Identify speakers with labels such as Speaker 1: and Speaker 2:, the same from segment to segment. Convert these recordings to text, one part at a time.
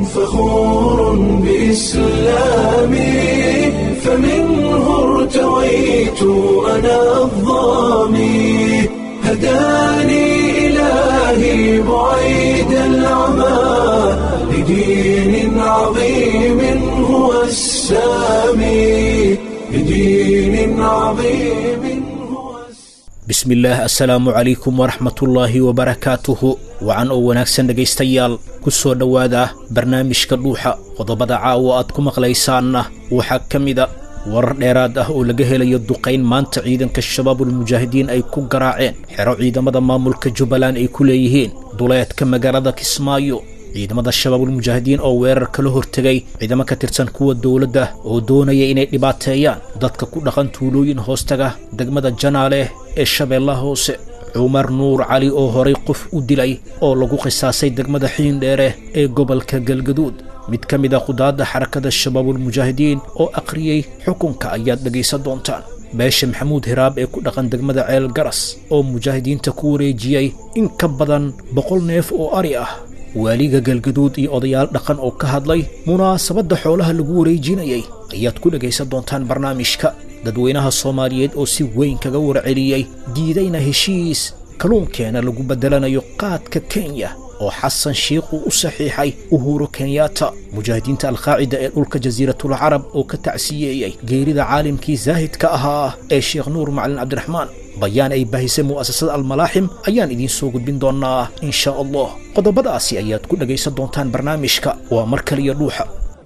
Speaker 1: فخور بإسلامي فمنه ارتويت أنا الظامي هداني إلهي بعيد العمى لدين عظيم هو السامي لدين عظيم هو السامي
Speaker 2: bismillaah assalaamu calaykum waraxmatullaahi wabarakaatuhu wacan oo wanaagsan dhegaystayaal ku soo dhowaada barnaamijka dhuuxa qodobada caawa aad ku maqlaysaanna waxaa ka mida warar dheeraad ah oo laga helayo duqayn maanta ciidanka shabaabulmujaahidiin ay ku garaaceen xero ciidamada maamulka jubbaland ay ku leeyihiin duleedka magaalada kismaayo ciidamada shabaabulmujaahidiin oo weerar kala hortegay ciidamo ka tirsan kuwa dowladda oo doonaya inay dhibaateeyaan dadka ku dhaqan tuulooyin hoostaga degmada janaale ee shabeellaha hoose cumar nuur cali oo horay qof u dilay oo lagu qisaasay degmada xiindheere ee gobolka galgaduud mid ka mid a khudaadda xarakada shabaabulmujaahidiin oo akhriyey xukunka ayaad dhegaysan doontaan beesha maxamuud hiraab ee ku dhaqan degmada ceel garas oo mujaahidiinta ku wareejiyey in ka badan boqol neef oo ari ah waaliga galgaduud iyo odayaal dhaqan oo ka hadlay munaasabadda xoolaha lagu wareejinayay ayaad ku dhegaysan doontaan barnaamijka dadweynaha soomaaliyeed oo si weyn kaga warceliyey diidayna heshiis kalluunkeena lagu beddelanayo qaadka kenya oo xasan shiikh uu u saxiixay uhuru kenyatta mujaahidiinta alqaacida ee dhulka jasiiratul carab oo ka tacsiyeeyey geerida caalimkii zaahidka ahaa ee sheekh nuur macalin cabdiraxmaan bayaan ay baahisay mu'asasada almalaaxim ayaan idiin soo gudbin doonnaa in shaa allah qodobadaasi ayaad ku dhegaysan doontaan barnaamijka waa mar kaliya dhuuxa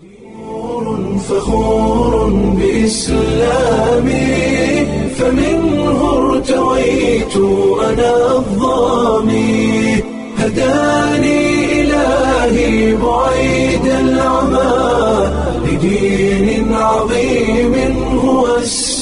Speaker 1: فخور بإسلامي فمنه ارتويت أنا الظامي هداني إلهي بعيد العمى لدين عظيم هو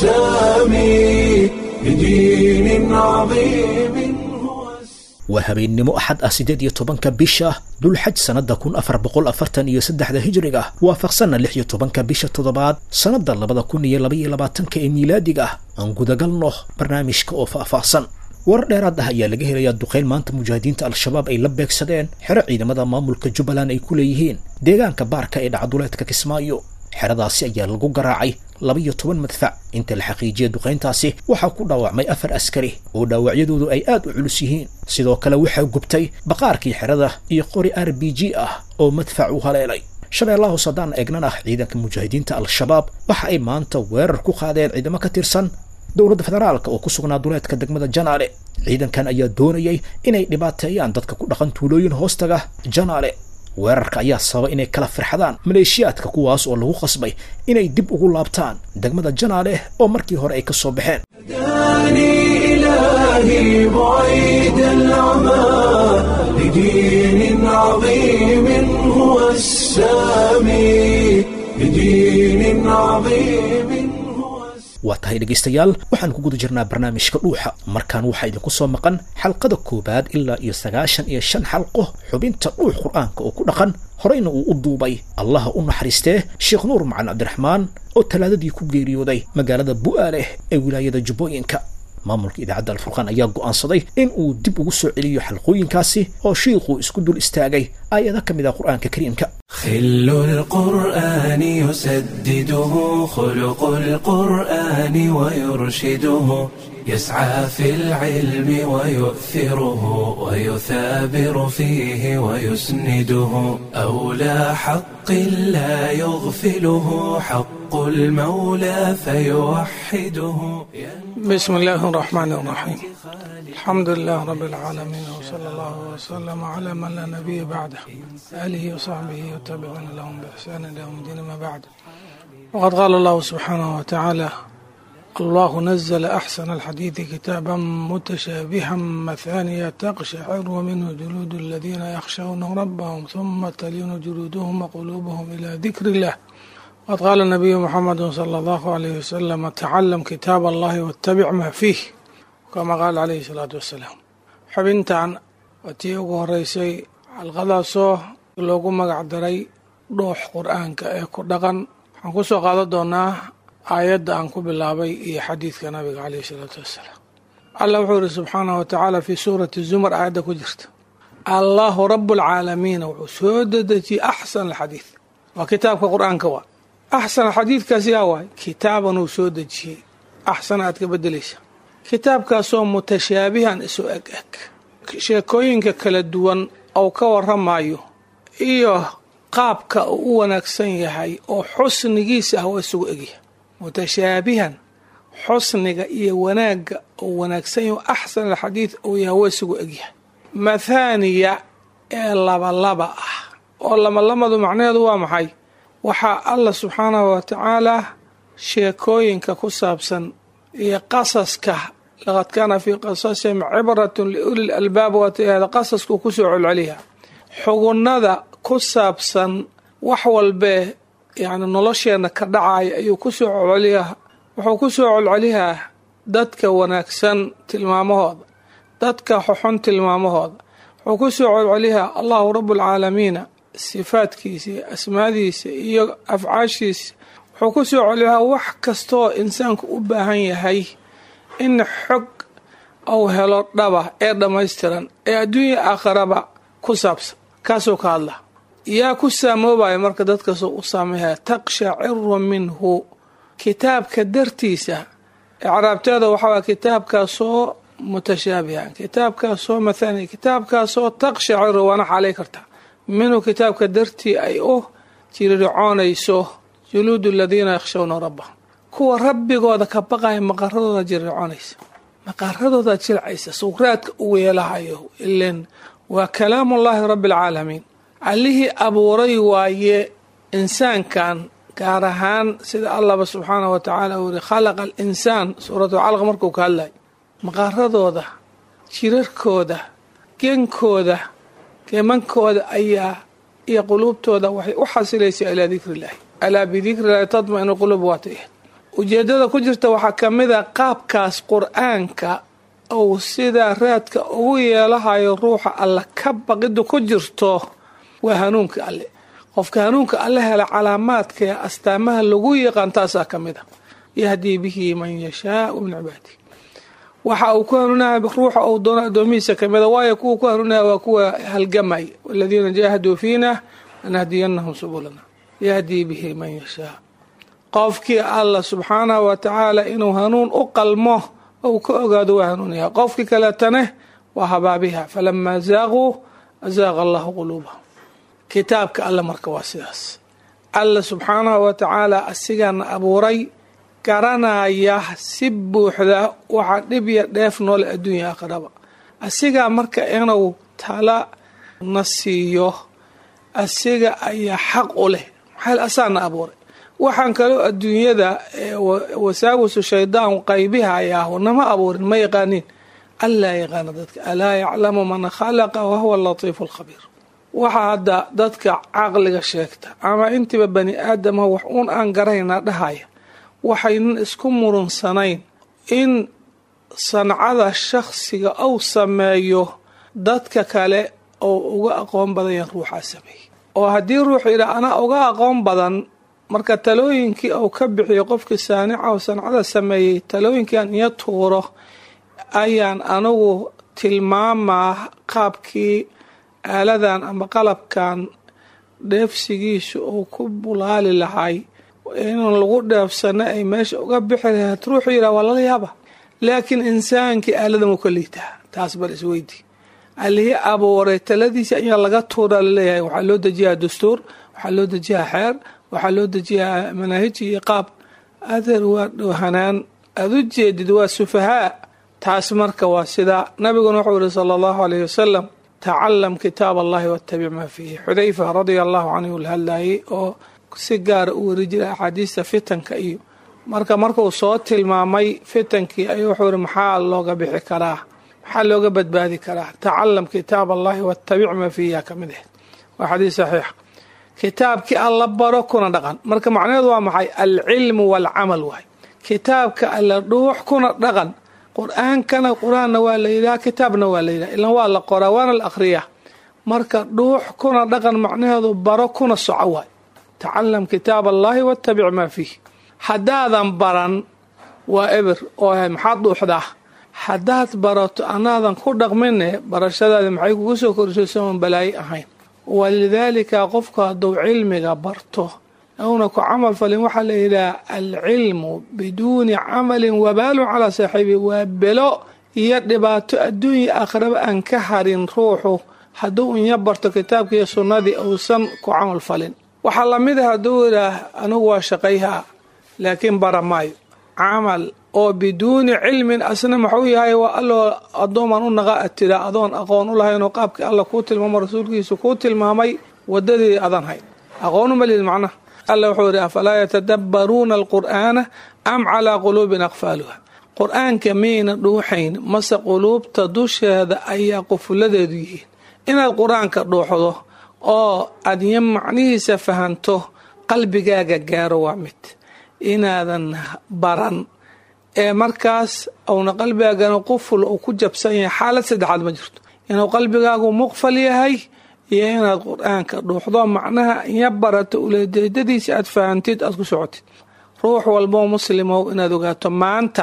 Speaker 1: السامي لدين عظيم هو السامي
Speaker 2: waa habeennimo axad ah siddeed iyo tobanka bisha dulxaj sannadda kun afar boqol afartan iyo saddexda hijriga waafaqsanna lix iyo tobanka bisha toddobaad sannadda labada kun iyo labaiyo labaatanka ee miilaadiga aan gudagalno barnaamijka oo faahfaahsan warar dheeraad ah ayaa laga helayaa duqayn maanta mujaahidiinta al-shabaab ay la beegsadeen xero ciidamada maamulka jubbaland ay ku leeyihiin deegaanka baarka ee dhacduleedka kismaayo xeradaasi ayaa lagu garaacay laba-iyo toban madfac inta la xaqiijiyay duqayntaasi waxaa ku dhaawacmay afar askari oo dhaawacyadoodu ay aad u culus yihiin sidoo kale waxaa gubtay baqaarkii xerada iyo qori r b g ah oo madfac u haleelay shabeellaha hoos haddaan eegnan ah ciidanka mujaahidiinta al-shabaab waxa ay maanta weerar ku qaadeen ciidamo ka tirsan dowladda federaalka oo ku sugnaa duleedka degmada janaale ciidankan ayaa doonayay inay dhibaateeyaan dadka ku dhaqan tuulooyin hoostaga janaale weerarka ayaa sababa inay kala firxadaan maleeshiyaadka kuwaas oo lagu qasbay inay dib ugu laabtaan degmada janaale oo markii hore ay ka soo baxeen
Speaker 1: هداني إلهي بعيد العمى لدين عظيم هو السامي لدين عظيم هو السامي
Speaker 2: waa tahay dhegaystayaal waxaan ku guda jirnaa barnaamijka dhuuxa markaan waxaa idinku soo maqan xalqada koowaad ilaa iyo sagaashan iyo shan xalqo xubinta dhuux qur'aanka oo ku dhaqan horeyna uu u duubay allaha u naxariistee sheekh nuur macalin cabdiraxmaan oo talaadadii ku geeriyooday magaalada bu'aaleh ee wilaayada jubbooyinka maamulka idaacadda alfurqaan ayaa go'aansaday in uu dib ugu soo celiyo xalqooyinkaasi oo shiikhuu isku dul istaagay aayado ka mid ah qur'aanka kariimka
Speaker 1: خل القرآن يسدده خلق القرآن ويرشده يسعى في العلم ويؤثره ويثابر فيه ويسنده أولى حق لا يغفله حق المولى فيوحده
Speaker 3: بسم الله الرحمن الرحيم الحمد لله رب العالمين وصلى الله وسلم على من لا نبي بعده آله وصحبه وتابعون لهم بإحسان إلى يوم الدين ما بعد وقد قال الله سبحانه وتعالى الله نزل أحسن الحديث كتابا متشابها مثانية تقشعر منه جلود الذين يخشون ربهم ثم تلين جلودهم وقلوبهم إلى ذكر الله وقد قال النبي محمد صلى الله عليه وسلم تعلم كتاب الله واتبع ما فيه كما قال عليه الصلاة والسلام xubintan waa tii ugu horeysay xalqadaasoo loogu magac daray dhuux qur-aanka ee ku dhaqan waxaan ku soo qaadan doonaa aayadda aan ku bilaabay iyo xadiidka nabiga caleyhi isalaatu wassalaam allah wuxuu yihi subxaanahu wa tacaala fii suurati zumar aayadda ku jirta allahu rabu alcaalamiina wuxuu soo dedejiyey axsan alxadiid waa kitaabka qur-aanka waa axsan xadiidkaas yaa waay kitaaban uu soo dejiyey axsan aad ka bedelaysa kitaabkaasoo mutashaabihan isu eg eg sheekooyinka kala duwan ou ka waramayo iyo qaabka uu u wanaagsan yahay oo xusnigiisa ah waa isugu egyahay mutashaabihan xusniga iyo wanaagga uu wanaagsan yahay axsan alxadiid uu yahay waa isugu egyahay mathaaniya ee labalaba ah oo labalamadu macnaheedu waa maxay waxaa allah subxaanahu wa tacaalaa sheekooyinka ku saabsan iyo qasaska laqad kaana fii qasasihim cibratun liuli lalbaab waatihada qasaskuu kusoo celceliya xugunnada ku saabsan wax walbee yani nolosheenna ka dhacaya ayuu kusoo celceliyaa wuxuu kusoo celceliyaa dadka wanaagsan tilmaamahooda dadka xoxon tilmaamahooda wuxuu kusoo celceliyaa allahu rabualcaalamiina sifaadkiisa iyo asmaadiisa iyo afcaashiisa wuxuu ku soo celiyaa wax kastaoo insaanku u baahan yahay in xog uu helo dhaba ee dhammaystiran ee adduunya aakharaba ku saabsan kaasuu ka hadla yaa ku saamoobaya marka dadkaasoo u saameeya taqshaciru minhu kitaabka dartiisa icraabteeda waxaa kitaabkaasoo mutashaabihan kitaabkaasoo mathani kitaabkaasoo taqshaciru waana xaalay kartaa minhu kitaabka dartii ay u jirircoonayso juluudu aladiina yakhshawna rabbahum kuwa rabbigooda ka baqaya maqaradooda jirircoonaysa maqaradooda jilcaysa sukraadka u weelahayo ilen waa kalaamullaahi rabbi alcaalamiin allihii abuuray waaye insaankan gaar ahaan sida allahba subxaanah wa tacaala uu yihi khalaqa alinsaan suuratu calaq markuu ka hadlay maqaaradooda jirarkooda genkooda geemankooda ayaa iyo quluubtooda waxay u xasilaysaa ilaa dikri illaahi alaa bidikri illaahi tadma-inu quluub waata ahed ujeeddada ku jirta waxaa ka mid a qaabkaas qur-aanka uu sidaa raadka ugu yeelahayo ruuxa alle ka baqiddu ku jirto waa hanuunka alle qofka hanuunka alle hela calaamaadka ee astaamaha lagu yaqaan taasaa ka mid a yahdii bihi man yashaau min cibaadihi waxa uu ku hanuunaya ruuxa uu doono addoomihiisa ka mida waayo kuwa ku hanuunaya waa kuwa halgamay waladiina jaahaduu fiina lanahdiyanahum subulana yahdii bihi man yashaa qofkii allah subxaanahu wa tacaala inuu hanuun u qalmo ou ka ogaado waa hanuunaya qofkii kaleetane waa habaabiha falamaa zaaquu azaaqa allahu quluubahum kitaabka alle marka waa sidaas alla subxaanahu wa tacaala asigaana abuuray garanaya si buuxda waxa dhib ya dheef noole adduunya aakhiraba asigaa marka inuu tala na siiyo asiga ayaa xaq u leh maxaa asaana abuuray waxaan kaloo adduunyada wasaawisu shaydaan qaybihayaahu nama abuurin ma yaqaaniin allaa yaqaana dadka alaa yaclamu man khalaqa wahuwa alatiifu alkhabiir waxaa hadda dadka caqliga sheegta ama intiiba bani aadama wax uun aan garaynaa dhahaya waxaynan isku murunsanayn in sancada shakhsiga uu sameeyo dadka kale oo uga aqoon badan yahan ruuxaa sameeyey oo haddii ruuxu yidhaha anaa uga aqoon badan marka talooyinkii uu ka bixiyo qofkii saanica oo sancada sameeyey talooyinkiian iyo tuuro ayaan anigu tilmaamaa qaabkii aaladan ama qalabkan dheefsigiisu uu ku bulaali lahay inaan lagu dheefsano ay meesha uga bixi lahayd ruuxuu yidhaha waa lala yaaba laakiin insaankii aaladan uu ka liitaa taas bal isweydi allihii abuuray taladiisa ayaa laga tuuraa laleeyahay waxaa loo dejiyaa dastuur waxaa loo dejiyaa xeer waxaa loo dejiyaa manaahij iyo qaab adeer waa dhoohanaan aada u jeedid waa sufahaa taas marka waa sidaa nabiguna wuxuu yihi sala allahu alayh wasalam tacalam kitaab allahi wattabic maa fiihi xudayfa radia allahu canhu la hadlayay oo si gaara u weri jiray axaadiista fitanka iyo marka markuu soo tilmaamay fitankii ayuu wuxuu yihi maxaa looga bixi karaa maxaa looga badbaadi karaa tacalam kitaab allahi wattabic maa fiihi ka mid ahed waa xadiis saxiixa kitaabkii alla baro kuna dhaqan marka macnaheedu waa maxay alcilmu waalcamal waay kitaabka alla dhuux kuna dhaqan qur-aankana qur-aanna waa la yidhaha kitaabna waa la yidhaha ilan waa la qoraa waana la akhriyaa marka dhuux kuna dhaqan macnaheedu baro kuna soco waay tacalam kitaab allahi wattabic maa fiih haddaadan baran waa eber oo maxaad dhuuxdaa haddaad barato anaadan ku dhaqmine barashadaadi maxay kugu soo korsaysa oon balaayo ahayn walidaalika qofku hadduu cilmiga barto uuna ku camal falin waxaa la yidhaha alcilmu biduuni camalin wabaalun calaa saaxiibi waa belo iyo dhibaato adduunya aakhiraba aan ka harin ruuxu hadduu inya barto kitaabka iyo sunnadii uusan ku camal falin waxaa lamid ah hadduu yidhaah anigu waa shaqayhaa laakiin bara maayo camal oo biduuni cilmin asna maxuu yahay waa alloo addoomaan u naqa atira adoon aqoon u lahaynoo qaabkii alla kuu tilmaamo rasuulkiisu kuu tilmaamay wadadii adan hayn aqoon uma lihid macnaha alla wuxuu yidhi afalaa yatadabbaruuna alqur'aana am calaa quluubin aqfaaluha qur-aanka miyayna dhuuxayn mase quluubta dusheeda ayaa qufuladeedu yihiin inaad qur-aanka dhuuxdo oo aad ya macnihiisa fahanto qalbigaaga gaaro waa mid inaadan baran ee markaas uuna qalbigaagana quful uu ku jabsan yahay xaalad saddexaad ma jirto inuu qalbigaagu muqfal yahay iyo inaad qur-aanka dhuuxdo macnaha iya barato ulejeedadiisa aad fahantid aad ku socotid ruux walboo muslimow inaad ogaato maanta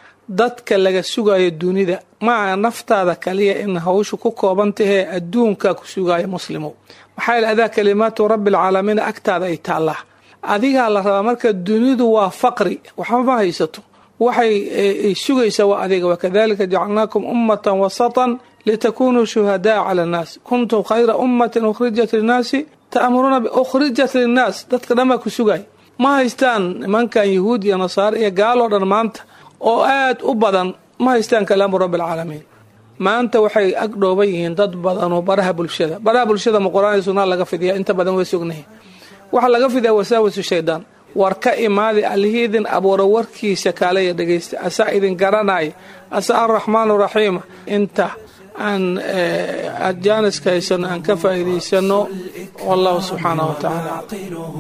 Speaker 3: dadka laga sugayo dunida maaha naftaada kaliya in hawshu ku kooban tahee adduunka ku sugayo muslimow maxaa yeel adaa kalimaatu rabbialcaalamiin agtaada ay taallaa adigaa la rabaa marka dunidu waa faqri waxba ma haysato waxay sugaysaa waa adiga wakadalika jacalnaakum ummatan wasatan litakunuu shuhadaa cala annaas kuntum khayra ummatin ukhrijat linnaasi ta'muruuna ukhrijat linnaas dadka dhan baa ku sugay ma haystaan nimankan yahuud iyo nasaare iyo gaaloo dhan maanta oo aad u badan ma haystaan kalaamu rabbi alcaalamiin maanta waxay ag dhooban yihiin dad badanoo baraha bulshada baraha bulshada ma qur-aan iyo sunnaa laga fidiya inta badan way sognahay waxaa laga fidiyaa wasaawasu shaydaan war ka imaadi allihii idin abuura warkiisa kaalaya dhegaysta asaa idin garanaya asaa araxmaan raxiima inta aan jaaniska haysano aan ka faa'iidaysano wallahu subxaanahu watacaala
Speaker 1: عاقله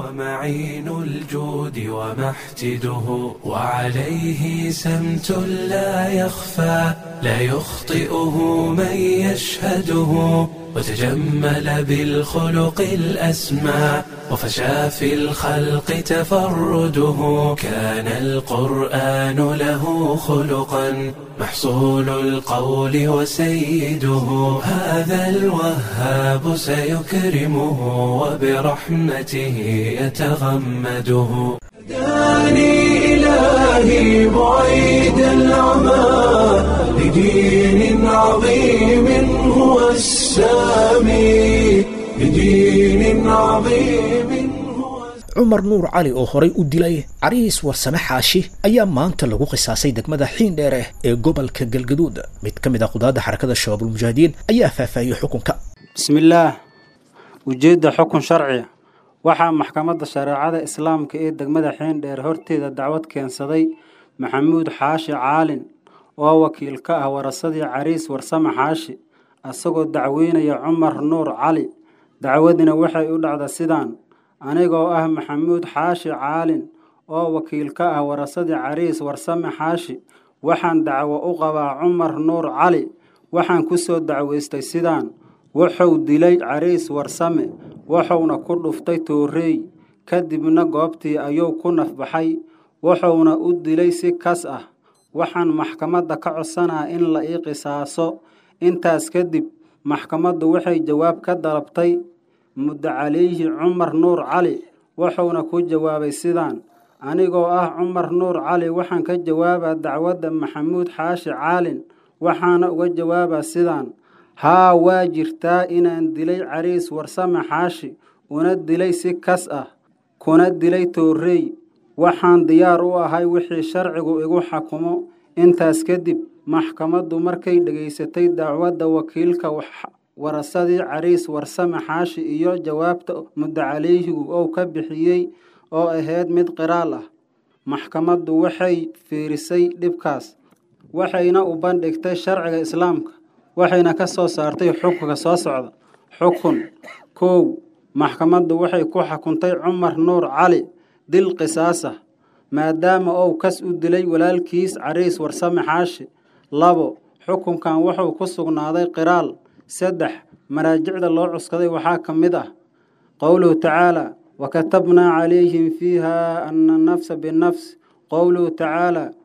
Speaker 1: ومعين الجود ومحتده وعليه سمت لا يخفى لا يخطئه من يشهده وتجمل بالخلق الأسمى وفشى في الخلق تفرده كان القرآن له خلقا محصول القول وسيده هذا الوهاب سيكرمه وبرحمته يتغمده داني إلهي بعيد العمى لدين عظيم هو السامي لدين عظيم هو
Speaker 2: cumar nuur cali oo horay u dilay cariis warsame xaashi ayaa maanta lagu qisaasay degmada xiindheere ee gobolka galgaduud mid ka mid ah qudaadda xarakada shabaabulmujaahidiin ayaa faahfaahiyey xukunka
Speaker 4: bismillaah ujeedda xukun sharciya waxaa maxkamadda shareecada islaamka ee degmada xiindheer horteeda dacwad keensaday maxamuud xaashi caalin oo wakiil ka ah warasadii cariis warsame xaashi asagoo dacweynaya cumar nuur cali dacwadina waxay u dhacda sidaan anigoo ah maxamuud xaashi caalin oo wakiil ka ah warasadii cariis warsame xaashi waxaan dacwo u qabaa cumar nuur cali waxaan ku soo dacweystay sidaan wuxuu dilay cariis warsame wuxuuna ku dhuftay tooreey kadibna goobtii ayuu ku nafbaxay wuxuuna u dilay si kas ah waxaan maxkamadda ka codsanaa in la ii qisaaso intaas kadib maxkamaddu waxay jawaab ka dalabtay muddo calayhi cumar nuur cali wuxuuna ku jawaabay sidaan anigoo ah cumar nuur cali waxaan ka jawaabaa dacwadda maxamuud xaashi caalin waxaana uga jawaabaa sidaan haa waa jirtaa inaan dilay cariis warsame xaashi una dilay si kas ah kuna dilay toorrey waxaan diyaar u ahay wixii sharcigu igu xakumo intaas kadib maxkamaddu markay dhegaysatay dacwadda wakiilka warasadii cariis warsame xaashi iyo jawaabta muddo calayhigu ou ka bixiyey oo ahayd mid qiraal ah maxkamaddu waxay fiirisay dhibkaas waxayna u bandhigtay sharciga islaamka waxayna ka soo saartay xukunka soo socda xukun kow maxkamaddu waxay ku xukuntay cumar nuur cali dil qisaasah maadaama ou kas u dilay walaalkiis cariis warsame xaashi labo xukunkan wuxuu ku sugnaaday qiraal saddex maraajicda loo cuskaday waxaa ka mid ah qowluhu tacaala wakatabnaa calayhim fiiha ana nafsa binafs qowluhu tacaala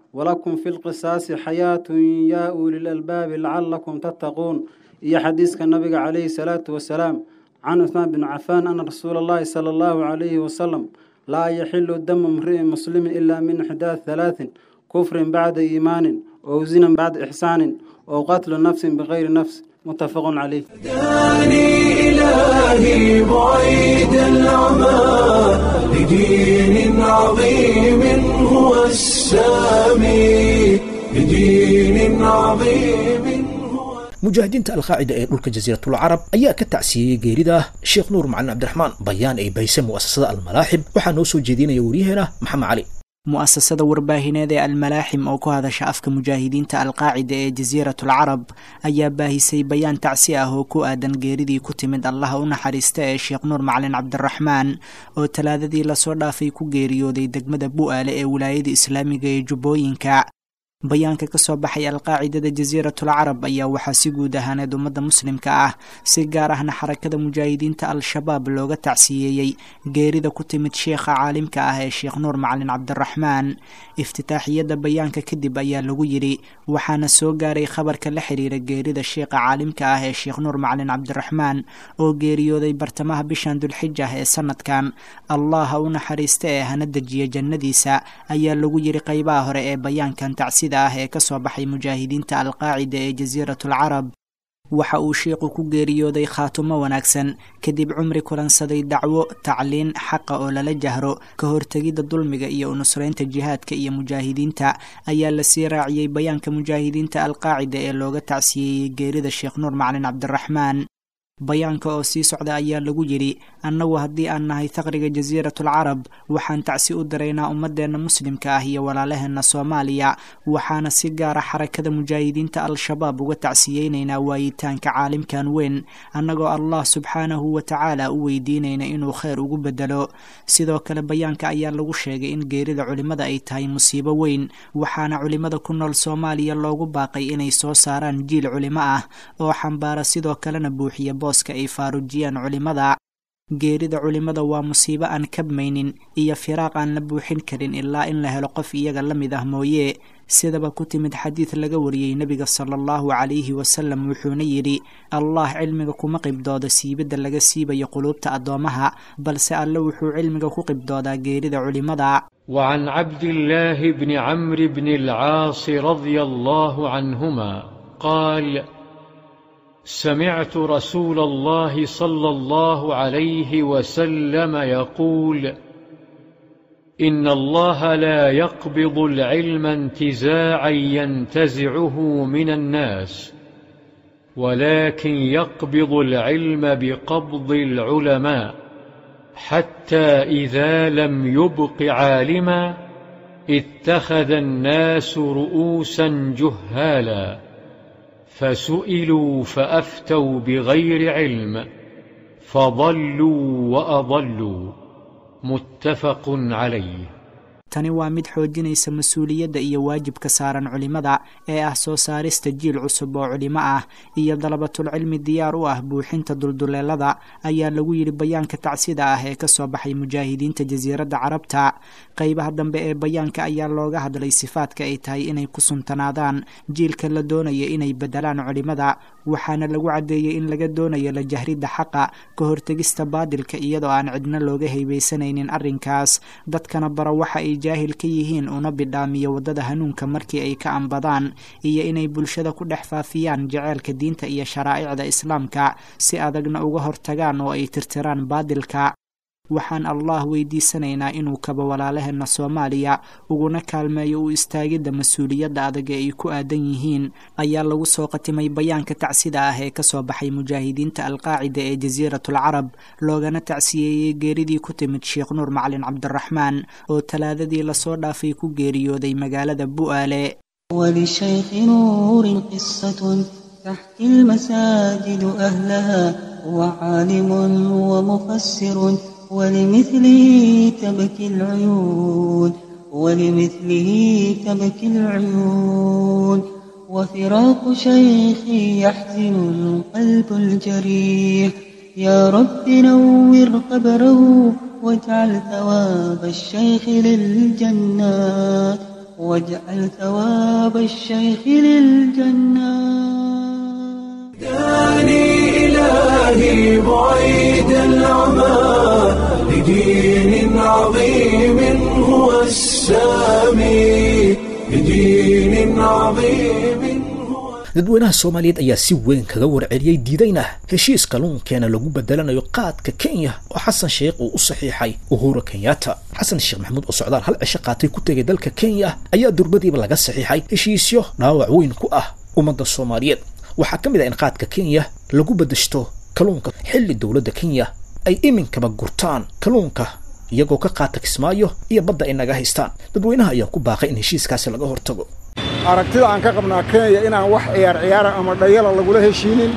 Speaker 4: walakum fi lqisaasi xayaatun yaa uli lalbaabi lacalakum tattaquun iyo xadiiska nabiga calayhi salaatu wasalaam can cuhmaan bin cafaan ana rasuula allahi sala allahu calayhi wasalam laa yaxilu damu mri'in muslimin ilaa min ixdaad halaatin kufrin bacda iimaanin ow zinan bacda ixsaanin ow qatlu nafsin bikayri nafs mutafaqun caleyh
Speaker 1: هداني إلهي بعيد العمى لدين عظيم هو السامي لدين عظيم هو
Speaker 2: mujaahidiinta alqaacida ee dhulka jasiiratul carab ayaa ka tacsiiyey geerida sheekh nuur macalin cabdiraxmaan bayaan ay bahisay mu'asasada almalaaxib waxaa noo soo jeedinaya waryaheena maxamed cali
Speaker 5: mu'asasada warbaahineed ee almalaaxim oo ku hadasha afka mujaahidiinta alqaacida ee jasiiratul carab ayaa baahisay bayaan tacsi ah oo ku aadan geeridii ku timid allaha u naxariista ee sheekh nuur macalin cabdiraxmaan oo talaadadii lasoo dhaafay ku geeriyooday degmada bu'aale ee wilaayada islaamiga ee jubbooyinka bayaanka ka soo baxay alqaacidada jasiiratul carab ayaa waxaa si guud ahaaneed ummadda muslimka ah si gaar ahna xarakada mujaahidiinta al-shabaab looga tacsiyeeyey geerida ku timid sheekha caalimka ah ee sheekh nuur macalin cabdiraxmaan iftitaaxiyadda bayaanka kadib ayaa lagu yidhi waxaana soo gaaray khabarka la xiriira geerida sheekha caalimka ah ee sheekh nuur macalin cabdiraxmaan oo geeriyooday bartamaha bishan dulxijah ee sanadkan allah ha u naxariista ee hana dejiya jannadiisa ayaa lagu yidhi qeybaha hore ee bayaankan tacsi ah ee ka soo baxay mujaahidiinta alqaacida ee jasiiratul carab waxa uu sheikhu ku geeriyooday khaatumo wanaagsan kadib cumri kulansaday dacwo tacliin xaqa oo lala jahro ka hortegidda dulmiga iyo unusraynta jihaadka iyo mujaahidiinta ayaa lasii raaciyey bayaanka mujaahidiinta alqaacida ee looga tacsiyeeyey geerida sheekh nuur macalin cabdiraxmaan bayaanka oo sii socda ayaa lagu yidhi annagu haddii aan nahay faqriga jasiiratul carab waxaan tacsi u diraynaa ummadeenna muslimka ah iyo walaalaheenna soomaaliya waxaana si gaara xarakada mujaahidiinta al-shabaab uga tacsiyeynaynaa waayitaanka caalimkan weyn annagoo allah subxaanahu wa tacaala u weydiinayna inuu kheyr ugu bedelo sidoo kale bayaanka ayaa lagu sheegay in geerida culimmada ay tahay musiibo weyn waxaana culimmada ku nool soomaaliya loogu baaqay inay soo saaraan jiil culimo ah oo xambaara sidoo kalena buuxiya booska ay faarujiyaan culimmada geerida culimmada waa musiibo aan kabmaynin iyo firaaq aan la buuxin karin ilaa in la helo qof iyaga la mid ah mooye sidaba ku timid xadiid laga wariyey nebiga sala allahu calayhi wasalam wuxuuna yidhi allah cilmiga kuma qibdooda siibidda laga siibayo quluubta addoommaha balse alle wuxuu cilmiga ku qibdoodaa geerida culimmada
Speaker 6: وعن عبد الله بن عمرو بن العاص رضي الله عنهما قال سمعت رسول الله صلى الله عليه وسلم يقول ان الله لا يقبض العلم انتزاعا ينتزعه من الناس ولكن يقبض العلم بقبض العلماء حتى اذا لم يبق عالما اتخذ الناس رؤوسا جهالا فسئلوا فافتوا بغير علم فضلوا واضلوا متفق عليه
Speaker 5: tani waa mid xoojinaysa mas-uuliyadda iyo waajibka saaran culimmada ee ah soo saarista jiil cusub oo culimo ah iyo dalabatulcilmi diyaar u ah buuxinta dulduleelada ayaa lagu yidhi bayaanka tacsida ah ee ka soo baxay mujaahidiinta jasiiradda carabta qeybaha dambe ee bayaanka ayaa looga hadlay sifaadka ay tahay inay ku suntanaadaan jiilka la doonaya inay bedelaan culimmada waxaana lagu caddeeyey in laga doonayo la jahridda xaqa ka hortegista baadilka iyadoo aan cidna looga haybaysanaynin arrinkaas dadkana bara waxa ay jaahil ka yihiin una bidhaamiyo waddada hanuunka markii ay ka ambadaan iyo inay bulshada ku dhex faafiyaan jaceylka diinta iyo sharaa'icda islaamka si adagna uga hortagaan oo ay tirtiraan baadilka waxaan allah weydiisanaynaa inuu kaba walaalaheenna soomaaliya uguna kaalmeeyo u istaagidda mas-uuliyadda adag ee ay ku aadan yihiin ayaa lagu soo qatimay bayaanka tacsida ah ee kasoo baxay mujaahidiinta alqaacida ee jasiiratul carab loogana tacsiyeeyey geeridii ku timid sheekh nuur macalin cabdiraxmaan oo talaadadii lasoo dhaafay ku geeriyooday magaalada bu'aale
Speaker 7: وللشيخ نور قصة تحكي المساجد أهلها هو عالم ومفسر ولمثله تبكي العيون ولمثله تبكي العيون وفراق شيخي يحزن القلب الجريح يا رب نور قبره واجعل ثواب الشيخ للجنات واجعل ثواب الشيخ للجنة
Speaker 1: هداني إلهي بعيد العمى لدين عظيم هو السامي لدين عظيم هو
Speaker 2: dadweynaha soomaaliyeed ayaa si weyn kaga warceliyey diidayna heshiis kalluunkeena lagu bedelanayo qaadka kenya oo xasan sheekh uu u saxiixay uhuru kenyatta xasan sheekh maxamuud oo socdaal hal cisho qaatay ku tegay dalka kenya ayaa durbadiiba laga saxiixay heshiisyo dhaawac weyn ku ah ummadda soomaaliyeed waxaa ka mid ah in qaadka kenya lagu bedeshto kalluunka xilli dowladda kenya ay iminkaba gurtaan kalluunka iyagoo ka qaata kismaayo iyo badda ay naga haystaan dadweynaha ayaa ku baaqay in heshiiskaasi laga hortago
Speaker 8: aragtida aan ka qabnaa kenya inaan wax ciyaar ciyaara ama dhayala lagula heshiinin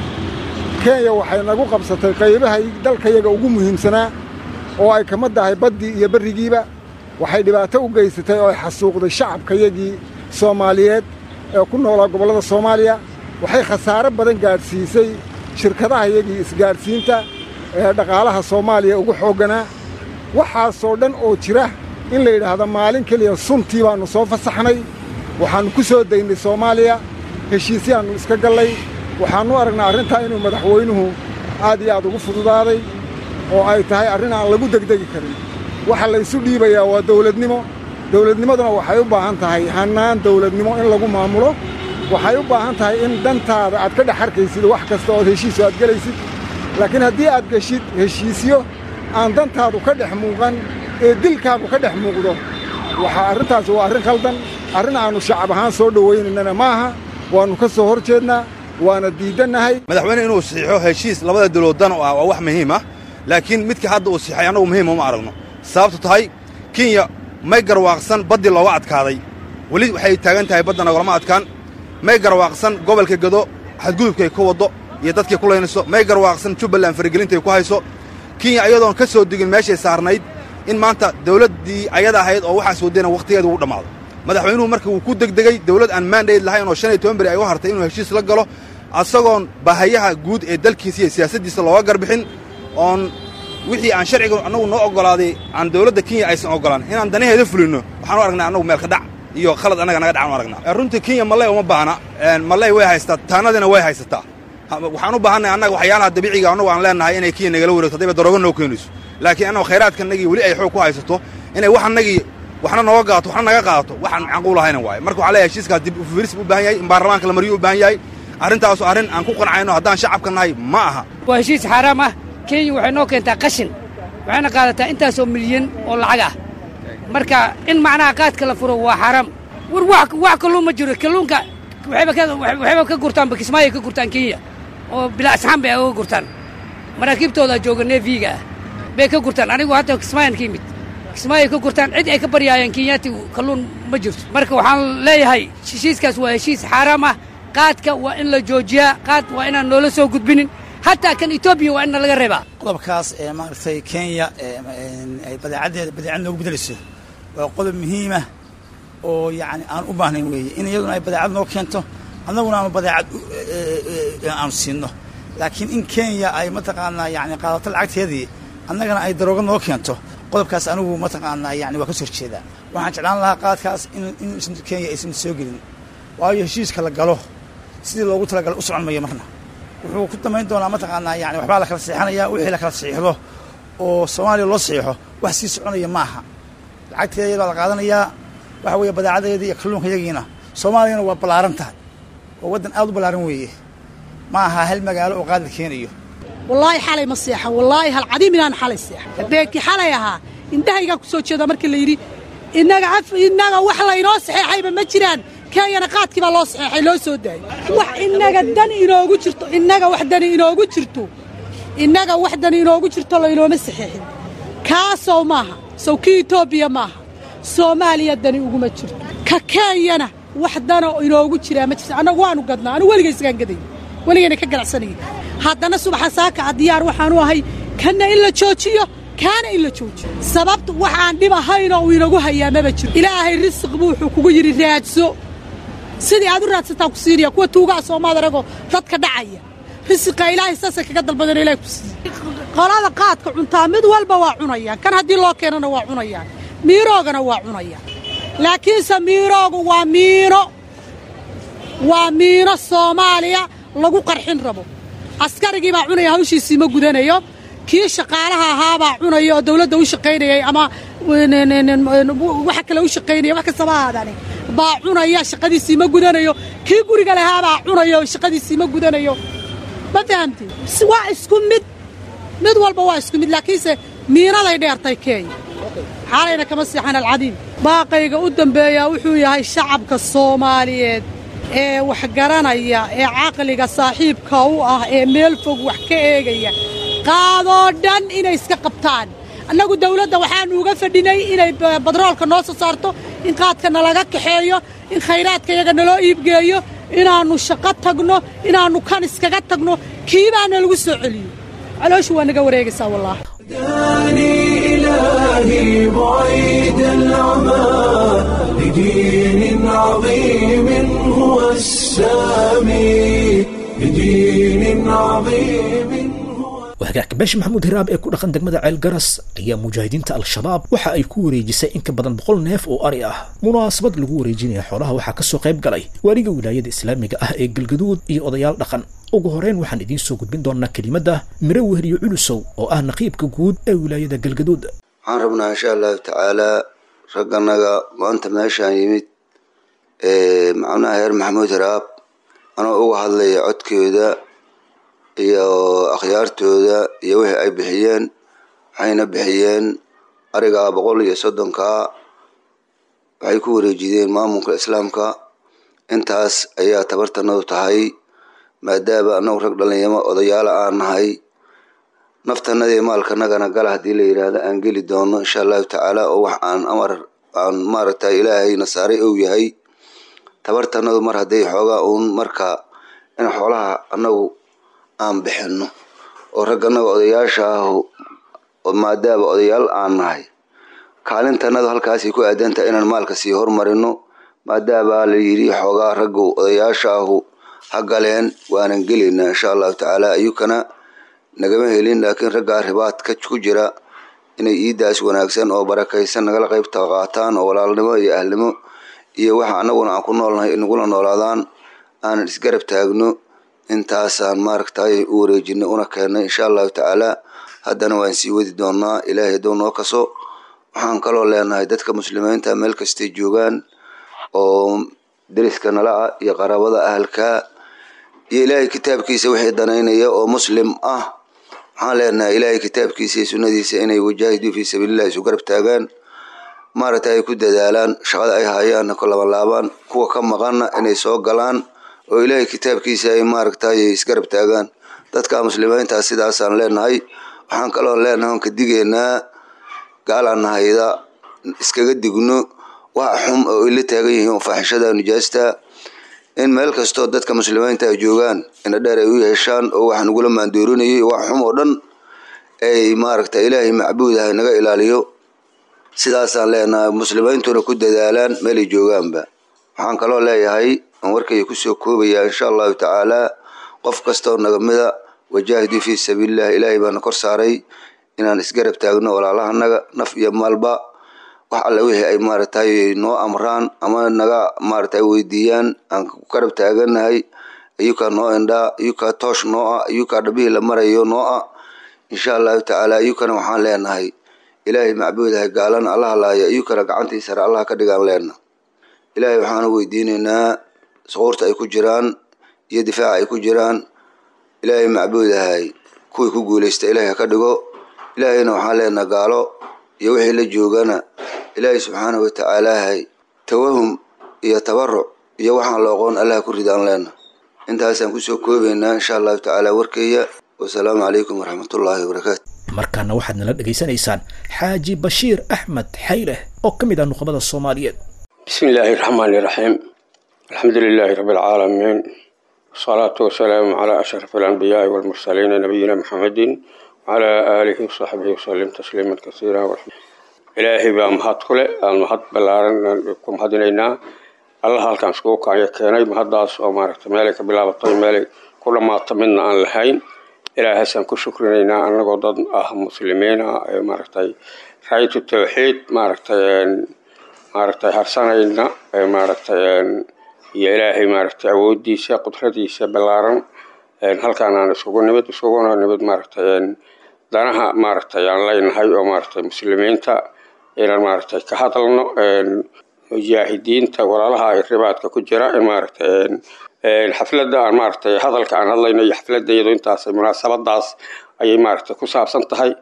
Speaker 8: kenya waxay nagu qabsatay qaybaha dalkayaga ugu muhiimsanaa oo ay kama tahay baddii iyo berrigiiba waxay dhibaato u geysatay oo ay xasuuqday shacabkayagii soomaaliyeed ee ku noolaa gobollada soomaaliya waxay khasaare badan gaadhsiisay shirkadahayagii isgaadhsiinta ee dhaqaalaha soomaaliya ugu xoogganaa waxaasoo dhan oo jira in la yidhaahdo maalin keliya suntii baannu soo fasaxnay waxaannu ku soo daynay soomaaliya heshiisyaannu iska gallay waxaannu aragnaa arrintaa inuu madaxweynuhu aad iyo aad ugu fududaaday oo ay tahay arrin aan lagu degdegi karin waxa laysu dhiibayaa waa dawladnimo dawladnimaduna waxay u baahan tahay hannaan dawladnimo in lagu maamulo waxay u baahan tahay in dantaada aad ka dhex arkaysid wax kasta ood heshiisu aad gelaysid laakiin haddii aad geshid heshiisyo aan dantaadu ka dhex muuqan ee dilkaagu ka dhex muuqdo waxaa arrintaasi waa arrin khaldan arrin aannu shacab ahaan soo dhowaynaynana maaha waannu ka soo hor jeednaa waana diidannahay
Speaker 9: madaxweyne inuu saxiixo heshiis labada dawlood dan u ah waa wax muhiim ah laakiin midka hadda uu saxiixay annagu muhiima uma aragno sababtu tahay kenya may garwaaqsan baddii looga adkaaday weli waxay taagan tahay badda nagolama adkaan may garwaaqsan gobolka gado xadgudubkay ku waddo iyo dadkay ku laynayso may garwaaqsan jubbaland faragelintay ku hayso kenya ayadoon ka soo degin meeshay saarnayd in maanta dawladdii ayada ahayd oo waxaas waddayna wakhtigeeda ugu dhammaado madaxweynuhu marka wuu ku degdegey dawlad aan maandayd lahayn oo shan iyo toban beri ay u hartay inuu heshiis la galo asagoon bahayaha guud ee dalkiisa iyo siyaasaddiisa looga garbixin oon wixii aan sharciga annagu noo oggolaaday aan dawladda kenya aysan oggolaan inaan danaheeda fulinno waxaanu aragnaa annagu meelka dhac iyo khalad annaga naga dhacan u aragnaa runtii kenya malley uma baahna malley way haysataa taanadiina way haysataa waxaan u baahannahay annaga waxyaalaha dabiiciga annagu aan leennahay inay kenya nagala wareegto haddayba darooga noo keenayso laakiin annagu khayraadkanagii weli ay xoog ku haysato inay wax annagii waxna nooga qaato waxna naga qaadato waxaan macquul ahayna waaye marka waxaa leeyahay heshiiskaas dib ufiiris u baahan yahay in baarlamaanka la mariyo u baahan yahay arrintaasu arrin aan ku qancayno haddaan shacabka nahay ma aha
Speaker 10: waa heshiis xaaraam ah kenya waxay noo keentaa qashin waxayna qaadataa intaasoo milyan oo lacag ah marka in macnaha qaadka la furo waa xaaraam war wax wax kalluun ma jiro kalluunka waxayba ka waxayba ka gurtaan bakismaayo ka gurtaan kenya oo bilaa asxaan bay uga gurtaan maraakiibtooda jooga neefiga ah bay ka gurtaan anigu hadda kismaayan ka yimid kismaayo ka gurtaan cid ay ka baryaayeen kenyaati kalluun ma jirto marka waxaan leeyahay heshiiskaas waa heshiis xaaraam ah qaadka waa in la joojiyaa qaad waa inaan noola soo gudbinin hataa kan etoobiya waa inna laga reebaa
Speaker 11: qodobkaas ee maaragtay kenya ay badeecaddeeda badeecad noogu bedelayso waa qodob muhiimah oo yacni aan u baahnayn weeye in iyaduna ay badeecad noo keento annaguna aanu badeecad aanu siinno laakiin in kenya ay mataqaanaa yani qaadato lacagteedii annagana ay darooga noo keento qodobkaas anigu mataqaanaa yani waa ka soo horjeedaa waxaan jeclaan lahaa qaadkaas in kenya aysan soo gelin waayo heshiiska la galo sidii loogu talagalay u socon mayo marna wuxuu ku damayn doonaa mataqaanaa yani waxbaa la kala saxiixanaya wixii la kala saxiixdo oo soomaaliya loo saxiixo wax sii soconaya maaha lacagteeda baa la qaadanayaa waxa weeye badeecadeedii iyo kalluunka yagiina soomaaliyana waa ballaaran tahay waa waddan aad u ballaaran weeye ma aha hal magaalo oo qaad la keenayo
Speaker 12: wallaahi xalay ma seexan wallaahi hal cadiim inaan xalay seexan habeenkii xalay ahaa indhahaygaa ku soo jeeda markii la yidhi innaga af innaga wax laynoo saxeexayba ma jiraan kenyana qaadkii baa loo saxeexay loo soo daayay wax innaga dan inoogu jirto innaga wax dani inoogu jirto innaga wax dani inoogu jirto laynooma saxeexin kaasoo maaha sow kii etoobiya maaha soomaaliya dani uguma jirto ka kenyana wax dano inoogu jiraa ma jirto annagu waanu gadnaa anu weligay isgaan gadaya weligayna ka ganacsanaya haddana subaxa saakaca diyaar waxaanu ahay kanna in la joojiyo kaana in la joojiyo sababta waxaan dhib ahaynoo uu inagu hayaa maba jiro ilaahay risiq buu wuxuu kugu yidhi raadso sidii aad u raadsataa ku siinaya kuwa tuugaha soomaad aragoo dadka dhacaya risiqa ilaahay saasay kaga dalbadeen ilahay ku siiye qolada qaadka cuntaa mid walba waa cunayaan kan haddii loo keenana waa cunayaan miiroogana waa cunayaan laakiinse miiroogu waa miino waa miino soomaaliya lagu qarxin rabo askarigii baa cunaya hawshiisii ma gudanayo kii shaqaalaha ahaabaa cunaya oo dawladda u shaqaynayay ama waxa kale u shaqaynaya wax kastaba ahaadani baa cunaya shaqadiisii ma gudanayo kii guriga lahaabaa cunaya oo shaqadiisii ma gudanayo ma fahamti waa isku mid mid walba waa isku mid laakiinse miinaday dheertay keenya xaalayna kama siixan alcadiim baaqayga u dambeeyaa wuxuu yahay shacabka soomaaliyeed ee wax garanaya ee caqliga saaxiibka u ah ee meel fog wax ka eegaya qaadoo dhan inay iska qabtaan annagu dawladda waxaannu uga fadhinay inay badroolka noo soo saarto in qaadka nalaga kaxeeyo in khayraadka yaga naloo iibgeeyo inaannu shaqo tagno inaannu kan iskaga tagno kiibaana lagu soo celiyo calooshu waa naga wareegaysaa wallaahi
Speaker 1: إلهي بعيد العمى لدين عظيم هو السامي لدين عظيم
Speaker 2: wahagaagka beesha maxamuud hiraab ee ku dhaqan degmada ceel garas ayaa mujaahidiinta al-shabaab waxa ay ku wareejisay in ka badan boqol neef oo ari ah munaasabad lagu wareejinaya xoolaha waxaa kasoo qayb galay waaliga wilaayada islaamiga ah ee galgaduud iyo odayaal dhaqan ugu horeyn waxaan idiin soo gudbin doonaa kelimadda miro wehriyo culusow oo ah naqiibka guud ee wilaayada galgaduud
Speaker 13: waxaan rabnaa insha allahu tacaalaa ragganaga maanta meeshaan yimid macnaha reer maxamuud hiraab anoo uga hadlaya codkooda iyo akhyaartooda iyo wixii ay bixiyeen waxayna bixiyeen arigaa boqol iyo soddonkaa waxay ku wareejideen maamulka islaamka intaas ayaa tabartanadu tahay maadaama anagu rag dhalinyamo odayaala aan nahay naftanadii maalkanagana gala haddii la yidhaahdo aan geli doono insha allahu tacaala oo wax aan amar aan maaragtay ilaahayna saaray ou yahay tabartanadu mar hadday xoogaa uun marka in xoolaha anagu aan bixinno oo ragganaga odayaasha ah maadaama odayaal aan nahay kaalintanadu halkaasay ku aadantahay inaan maalka sii hormarino maadaama la yidhi xoogaa raggu odayaasha ahu ha galeen waanan gelaynaa insha allahu tacaala ayukana nagama helin laakiin raggaa ribaadka ku jira inay iidaas wanaagsan oo barakaysan nagala qaybta qaataan oo walaalnimo iyo ahlnimo iyo waxa anaguna aan ku noolnahay nagula noolaadaan aanan isgarab taagno intaasaan maaragtay u wareejinay una keennay insha allahu tacaala haddana waan sii wadi doonaa ilaahay hadduu noo kaso waxaan kaloo leenahay dadka muslimiinta meel kastay joogaan oo deriska nala ah iyo qaraabada ahalka iyo ilaahay kitaabkiisa wixii danaynaya oo muslim ah waxaan leenahay ilaahay kitaabkiisa iyo sunnadiisa inay wajaahiduu fii sabiilillahi isu garab taagaan maaragtay ay ku dadaalaan shaqada ay hayaanna ku labanlaabaan kuwa ka maqanna inay soo galaan oo ilaahay kitaabkiisa ay maaragtay isgarab taagaan dadka muslimiinta sidaasaan leenahay waxaan kaloo leenahay on ka digeynaa gaalaan nahayda iskaga digno wax xum oo ila taagan yihiin oo faaxishada nijaasta in meel kastoo dadka muslimiinta ay joogaan ina dheer ay u yeeshaan oo wax nagula maandoorinayay wax xum oo dhan ay maaragtay ilaahay macbuudahay naga ilaaliyo sidaasaan leenahay muslimiintuna ku dadaalaan meelay joogaanba waxaan kaloo leeyahay aan warkayga kusoo koobayaa insha allahu tacaalaa qof kastoo nagamida wajaahiduu fii sabiilillahi ilaahay baana kor saaray inaan isgarab taagno walaalahanaga naf iyo maalba wax alle wixii ay maaragtay noo amraan ama naga maaragtay weydiiyaan aan ku garab taaganahay ayukaa noo indhaa ayukaa toosh noo ah ayukaa dhabihii la marayo noo ah insha allahu tacaala ayukana waxaan leenahay ilaahay macbuudahay gaalana allaha laaya ayukana gacantii sare allaha ka dhigaan leena ilaahay waxaanu weydiinaynaa suquurta ay ku jiraan iyo difaaca ay ku jiraan ilaahay macbuudahay kuwii ku guulaysta ilaahay ha ka dhigo ilaahayna waxaan leenaha gaalo iyo wixii la joogana ilaahay subxaanahu watacaalaahay tawahum iyo tabaruc iyo waxaan looqoon allaha ku ridaan leena intaasaan kusoo koobaynaa insha allahu tacaala warkeeya wasalaamu calaykum waraxmatullaahi wabarakaatu
Speaker 2: markaana waxaad nala dhegaysanaysaan xaaji bashiir axmed xayleh oo ka mid ah nuqbada soomaaliyeed
Speaker 14: بسم الله الرحمن الرحيم الحمد لله رب العالمين والصلاة والسلام على أشرف الأنبياء والمرسلين نبينا محمد وعلى آله وصحبه وسلم تسليما كثيرا إلهي بaa mahad ku leh aan mahad ballaaran ku mahadinaynaa allah halkaan iskugu kacyo keenay mahaddaas oo maaragtay meelay ka bilaabatay meelay ku dhammaata midna aan lahayn ilaahaasaan ku shukrinaynaa annagoo dad ah muslimiina ee maaragtay raayatu tawxiid maaragtay maaragtay harsanayna maaragtay iyo ilaahay maaragtay awooddiisa qudradiisa ballaaran halkaan aan isugu nimid isuguna nimid maaragtay danaha maaragtay aan leynahay oo maaragtay muslimiinta inaan maaragtay ka hadalno mujaahidiinta walaalaha ay ribaadka ku jira in maaragtay xafladda aan maaragtay hadalka aan hadlayno iyo xafladda iyado intaas munaasabadaas ayay maaragtay ku saabsan tahay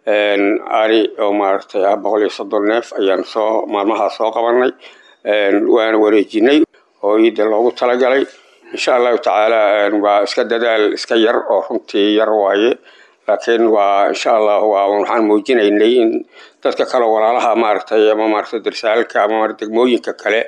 Speaker 14: ari oo maaragtay ah boqol iyo soddon neef ayaan soo maalmahaa soo qabanay waana wareejinay oo iida loogu talagalay insha allahu tacaala waa iska dadaal iska yar oo runtii yar waaye laakiin waa insha allah waa waxaan muujinaynay in dadka kale walaalaha maaragtay ama maaragtay darsaalka ama degmooyinka kale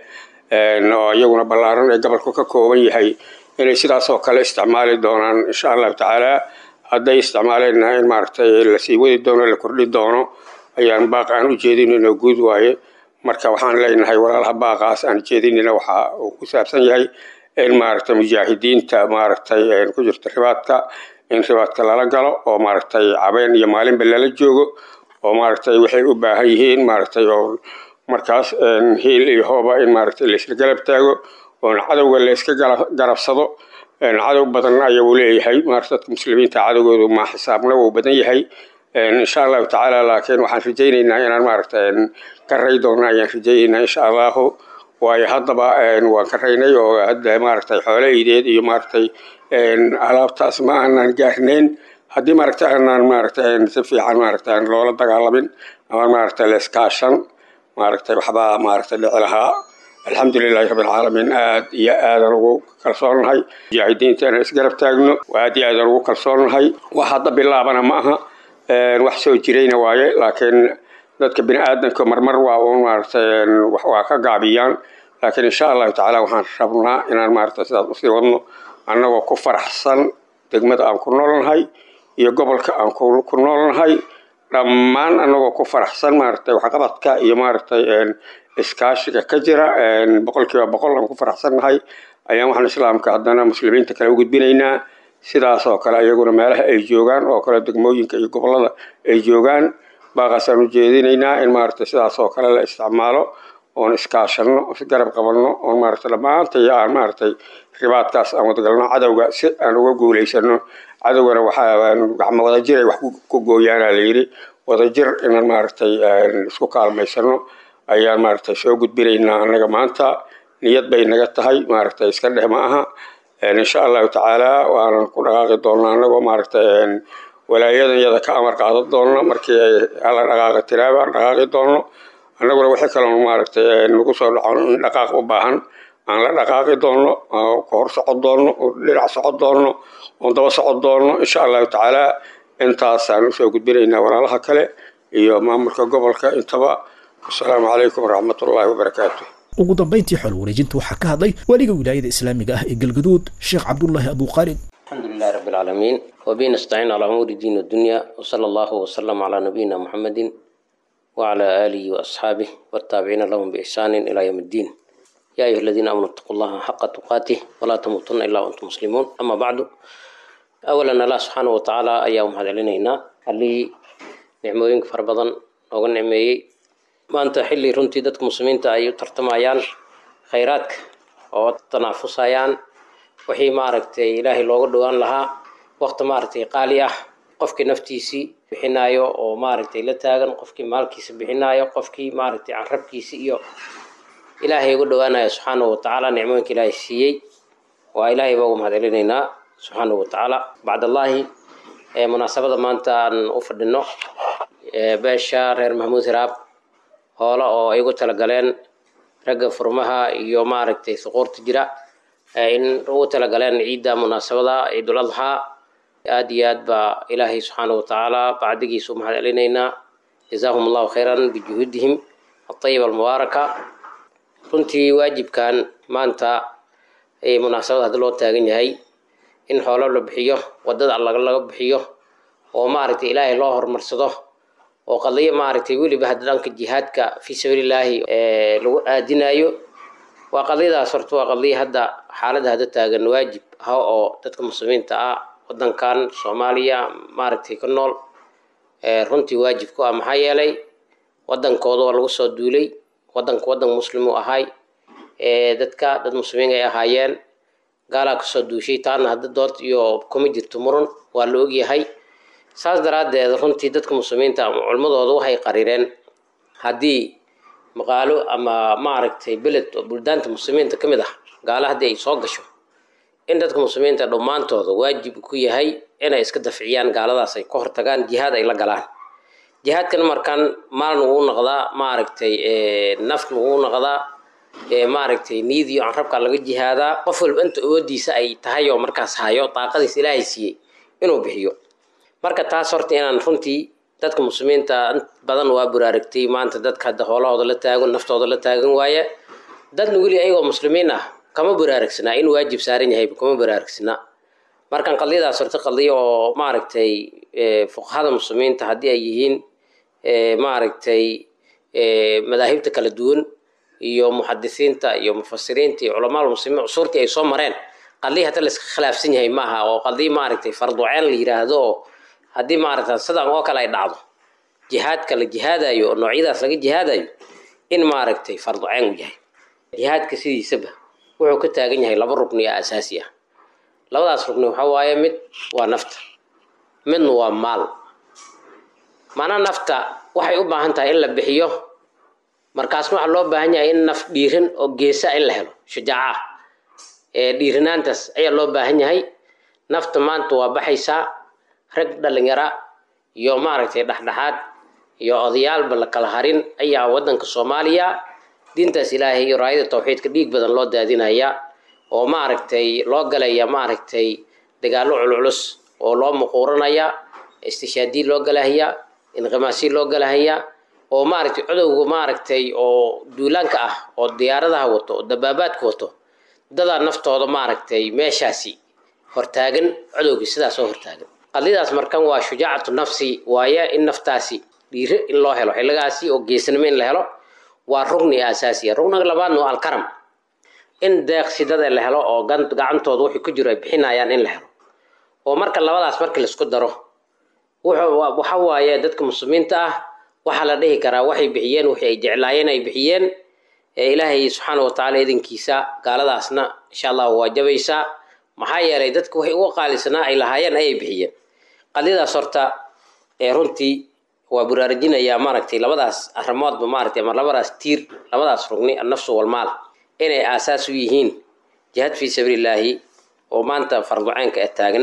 Speaker 14: oo iyaguna ballaaran ee gobolku ka kooban yahay inay sidaas oo kale isticmaali doonaan insha allahu tacaala hadday isticmaaleenna in maaragtay lasii wadi doono la kordhi doono ayaan baaq aan u jeedinayno guud waaye marka waxaan leenahay walaalaha baaqaas aan jeedinayna waxa uu ku saabsan yahay in maaragtay mujaahidiinta maaragtay ku jirta ribaadka in ribaadka lala galo oo maaragtay cabeen iyo maalinba lala joogo oo maaragtay waxay u baahan yihiin maaragtay oo markaas hiil iyo hooba in maaragtay laisla galab taago oona cadowga layska garabsado cadow badan ayuu leeyahay maaragtay dadka muslimiinta cadowgoodu ma xisaabna wuu badan yahay insha allahu tacaala laakiin waxaan rajaynaynaa inaan maaragtay ka ray doona ayaan rajaynaynaa insha allahu waayo haddaba waan ka raynay oo hadda maaragtay xoolo iideed iyo maaragtay alaabtaas ma aanan gaarnayn haddii maaragtay aanan maaragtay si fiican maaragtay aan loola dagaalamin ama maaragtay leeskaashan maaragtay waxbaa maaragtay dhici lahaa alxamdulilahi rabbilcaalamiin aad iyo aadan ugu kalsoonnahay mujaahidiinta inaan isgarab taagno aad iyo aadan ugu kalsoonnahay wax hadda bilaabana ma aha wax soo jirayna waaye laakiin dadka bini aadamka marmar waa uun maaragtay waa ka gaabiyaan laakiin insha allahu tacaala waxaan rabnaa inaan maaragtay sidaas usii wadno annagoo ku faraxsan degmada aan ku noolnahay iyo gobolka aan ku noolnahay dhammaan annagoo ku faraxsan maaragtay waxqabadka iyo maaragtay iskaashiga ka jira boqolkiiba boqol aan ku faraxsannahay ayaan waxaan islaamka haddana muslimiinta kale u gudbinaynaa sidaas oo kale iyaguna meelaha ay joogaan oo kale degmooyinka iyo gobollada ay joogaan baaqaasaan u jeedinaynaa in maaragtay sidaas oo kale la isticmaalo oon iskaashanno isgarab qabanno oon maaragtay dhammaantay aan maaragtay ribaadkaas aan wadagalno cadowga si aan uga guulaysano cadowgana waxaa gacmo wadajir ay wax ku gooyaanaa la yidhi wadajir inaan maaragtay isku kaalmaysano ayaan maaragtay soo gudbinaynaa annaga maanta niyad bay naga tahay maaragtay iska dheh ma aha insha allahu tacaala waanan ku dhaqaaqi doonnaa annagoo maaragtay walaayadan yada ka amar qaadan doonno markii ay hala dhaqaaqi tiraaba aan dhaqaaqi doonno annaguna wixii kaloon maaragtay nagu soo dhaco in dhaqaaq u baahan aan la dhaqaaqi doonno ka hor socon doonno dhinac socon doonno oon daba socon doonno insha allahu tacaala intaasaan usoo gudbinaynaa walaalaha kale iyo maamulka gobolka intaba asalaamu calaykum waraxmatullaahi wabarakaatu
Speaker 2: ugu dambayntii xool wareejinta waxaa ka hadlay weliga wilaayada islaamiga ah ee galgaduud sheekh cabdullaahi abuuqaalid
Speaker 15: الحمد لله رب العالمين وبه نستعين على أمور الدين والدنيا وصلى الله وسلم على نبينا محمد وعلى آله وأصحابه والتابعين لهم بإحسان إلى يوم الدين يا أيها الذين آمنوا اتقوا الله حق تقاته ولا تموتن إلا وأنتم مسلمون أما بعد أولا الله سبحانه وتعالى أيام هذا لنا اللي نعموين فربضا وقل نعمي ما أنت حلي رنتي دتك مسلمين تأيو ترتمايان خيراتك وتنافسايان wixii maaragtay ilaahay looga dhowaan lahaa waqti maaragtay qaali ah qofkii naftiisii bixinaayo oo maaragtay la taagan qofkii maalkiisa bixinaayo qofkii maaragtay carabkiisa iyo ilaahay uga dhowaanaya subxaanahu watacaala nicmooyinka ilaahay siiyey waa ilaahay baa ugu mahadcelinaynaa subxaanahu watacaala bacdallaahi munaasabada maanta aan u fadhino beesha reer mahmuud hiraab hoola oo ay ugu talagaleen ragga furmaha iyo maaragtay suquurta jira in ugu talagaleen ciidda munaasabada ciidul adxaa aada iyo aad baa ilaahay subxaana watacaala bacdigiisa u mahad celinaynaa jazaahum allahu khayran bijuhuudihim atayiba almubaaraka runtii waajibkan maanta munaasabada haddi loo taagan yahay in xoolo la bixiyo wadada alla laga bixiyo oo maaragtay ilaahay loo horumarsado oo qadiyo maaragtay weliba hadda dhanka jihaadka fii sabiilillaahi lagu aadinayo waa qadiyadaas horta waa qadiya hadda xaaladda hadda taagan waajib ah oo dadka muslimiinta ah wadankan soomaaliya maaragtay ka nool runtii waajib ku ah maxaa yeelay wadankooda waa lagu soo duulay wadanka wadan muslim uu ahay dadka dad muslimiin ay ahaayeen gaalaa kasoo duushay taana hadda dood iyo kuma jirto muran waa la ogyahay saas daraaddeed runtii dadka muslimiinta ama culmadooda waxay qarireen haddii maqaalo ama maaragtay beled oo buldaanta muslimiinta ka mid ah gaalo haddii ay soo gasho in dadka muslimiinta dhammaantooda waajib ku yahay inay iska dafciyaan gaaladaas ay ka hortagaan jihaad ay la galaan jihaadkan markaan maalin uu noqdaa maaragtay nafna uu noqdaa maaragtay niyad iyo canrabka laga jihaadaa qof walba inta awoodiisa ay tahay oo markaas hayo daaqadiis ilaahay siiyey inuu bixiyo marka taas horta inaan runtii dadka muslimiinta badan waa buraaragtay maanta dadka hadda hoolahooda la taagan naftooda la taagan waaya dadna weli ayagoo muslimiin ah kama buraaragsanaa in waajib saaran yahayba kama buraaragsanaa markan qadiyadaas horta qadiyo oo maaragtay fuqahada muslimiinta haddii ay yihiin maaragtay madaahibta kala duwan iyo muxadisiinta iyo mufasiriinta iyo culamaa muslimiin cusuurtii ay soo mareen qadii hata layska khilaafsan yahay maaha oo qadii maaragtay farduceen la yiraahdo oo haddii maaragta sidan oo kale ay dhacdo jihaadka la jihaadayo oo noocyadaas laga jihaadayo in maaragtay farduceen u yahay jihaadka sidiisaba wuxuu ka taagan yahay laba rukni oo asaasi ah labadaas rukni waxaa waaye mid waa nafta midna waa maal maanaa nafta waxay u baahan tahay in la bixiyo markaasna waxaa loo baahan yahay in naf dhiiran oo geesa in la helo shujaaca ee dhiiranaantaas ayaa loo baahan yahay nafta maanta waa baxaysaa rag dhalinyara iyo maaragtay dhexdhexaad iyo odayaalba la kala harin ayaa wadanka soomaaliya diintaas ilaahay iyo raayada tawxiidka dhiig badan loo daadinaya oo maaragtay loo galaya maaragtay dagaallo culculus oo loo muquuranaya istishaadii loo galahaya inqimaasi loo galahaya oo maaragtay codowga maaragtay oo duulaanka ah oo diyaaradaha wato oo dabaabaadka wato dadaa naftooda maaragtay meeshaasi hortaagan codowgii sidaas oo hortaagan qadiyadaas markan waa shujaacatu nafsi waaye in naftaasi dhiire in loo helo xilligaasi oo geesnimo in la helo waa rugni asaasiya rugniga labaadna waa alkaram in deeqsidada la helo oo gacantooda wixii ku jiro ay bixinayaan in la helo oo marka labadaas markii laisku daro waxa waaye dadka muslimiinta ah waxaa la dhihi karaa waxay bixiyeen wixii ay jeclaayeen ay bixiyeen ilaahay subxaana watacaala idinkiisa gaaladaasna insha allahu waa jabaysaa maxaa yeelay dadka waxay uga qaalisanaa ay lahaayeen ayay bixiyeen qadiyadaas horta runtii waa buraarajinayaa maaragtay labadaas arrimoodba maaragtay ama labadaas tiir labadaas rugni annafsu walmaal inay aasaas u yihiin jihaad fii sabiilillaahi oo maanta farduceenka ee taagan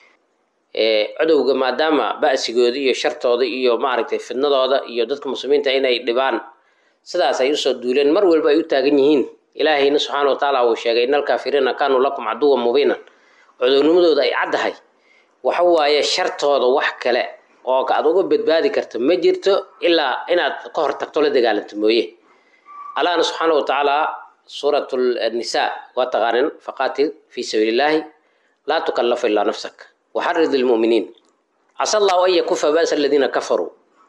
Speaker 15: codowga maadaama ba'sigooda iyo shartooda iyo maaragtay fidnadooda iyo dadka muslimiinta inay dhibaan sidaas ay usoo duuleen mar walba ay u taagan yihiin ilaahayna subxaana wa tacaala uu sheegay in alkaafiriina kaanuu lakum caduwan mubiinan codownimadooda ay caddahay waxa waaye shartooda wax kale oo aad uga badbaadi karta ma jirto ilaa inaad ka hor tagto la dagaalanto mooye allahna subxaana wa tacaala suurat nisaa waa taqaanin faqaatil fii sabiilillaahi laa tukallafu ilaa nafsak waxarid lmuminiin casa allahu an yakufa ba'sa aladiina kafaruu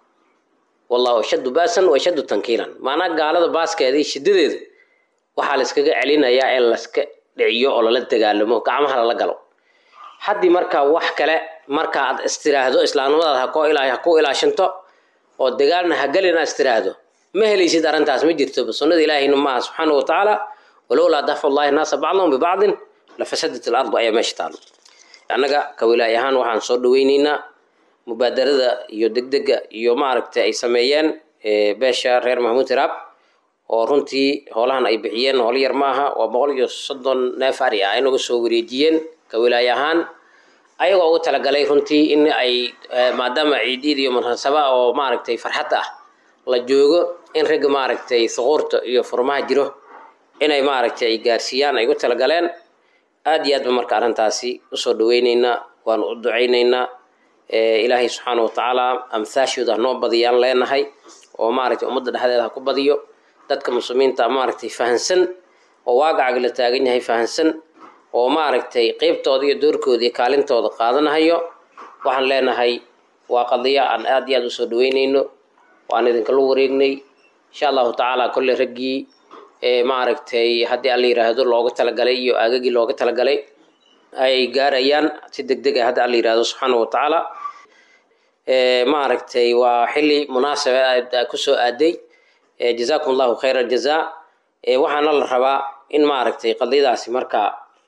Speaker 15: wallahu ashaddu ba'san wa ashaddu tankiilan maanaa gaalada baaskeeda iyo shidadeeda waxaa la iskaga celinayaa in laska dhiciyo oo lala dagaalamo gacmaha lala galo haddii markaa wax kale marka aad istiraahdo islaamnimadaad hakoo ilaa ha ku ilaashanto oo dagaalna hagelina istiraahdo ma helaysid arrintaas ma jirto sunnada ilaahayna maaha subxaana wa tacaala walowlaa dafu llahi naasa bacdahum bibacdin lafasadat alardu ayaa meesha taalo annaga ka wilaaye ahaan waxaan soo dhaweyneynaa mubaadarada iyo degdega iyo maaragtay ay sameeyeen beesha reer mahmuud hiraab oo runtii hoolahan ay bixiyeen hoolo yar maaha waa boqol iyo soddon neef ari ah ay naga soo wareejiyeen ka wilaaye ahaan ayagoo ugu talagalay runtii in ay maadaama ciidiid iyo munaasaba oo maaragtay farxad ah la joogo in ragga maaragtay suquurta iyo furmaha jiro inay maaragtay ay gaarsiiyaan ay ugu talagaleen aada iyo aad ba marka arrintaasi usoo dhaweyneynaa waanu u ducayneynaa ilaahay subxaana wa tacaala amhaashooda hanoo badiyaan leenahay oo maaragtay ummadda dhexdeeda ha ku badiyo dadka muslimiinta maaragtay fahansan oo waagacaga la taagan yahay fahansan oo maaragtay qeybtooda iyo doorkooda iyo kaalintooda qaadanahayo waxaan leenahay waa qadiya aan aada iyo aada usoo dhaweyneyno waan idinkala wareegnay insha allahu tacaala kolley raggii maaragtay haddii alla yiraahdo looga talagalay iyo aagagii looga talagalay ay gaarayaan si deg deg ah haddi alla yirahdo subxaana wa tacaala maaragtay waa xilli munaasaba kusoo aaday jazaakum allahu khayra aljazaa waxaana la rabaa in maaragtay qadiyadaasi marka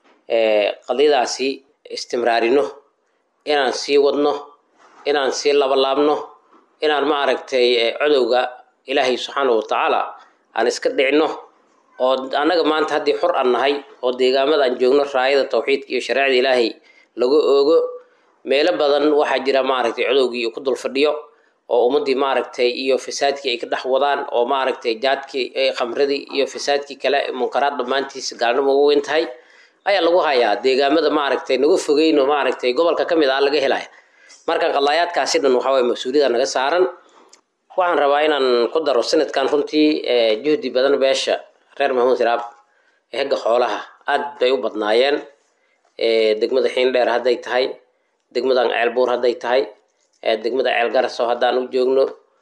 Speaker 15: qadiyadaasi istimraarino inaan sii wadno inaan sii labalaabno inaan maaragtay codowga ilaahay subxaana wa tacaala aan iska dhicino oo annaga maanta haddii xor aan nahay oo deegaamada aan joogno raayada tawxiidka iyo shareecada ilaahay lagu oogo meelo badan waxaa jira maaragtay codowgii ku dul fadhiyo oo ummaddii maaragtay iyo fasaadkii ay ka dhex wadaan oo maaragtay jaadkii khamradii iyo fasaadkii kale munkaraad dhammaantiisa gaalnimo ugu weyn tahay ayaa lagu hayaa deegaamada maaragtay nagu fogeyn oo maaragtay gobolka ka mid ah laga helaya marka qadaayaadkaasi dhan waxaa waye mas-uuliyada naga saaran waxaan rabaa inaan ku daro sanadkan runtii juhdi badan beesha reer maxamuud hiraab ee hegga xoolaha aad bay u badnaayeen degmada xiindheer hadday tahay degmadan ceelbuur hadday tahay degmada ceelgaraso haddaan u joogno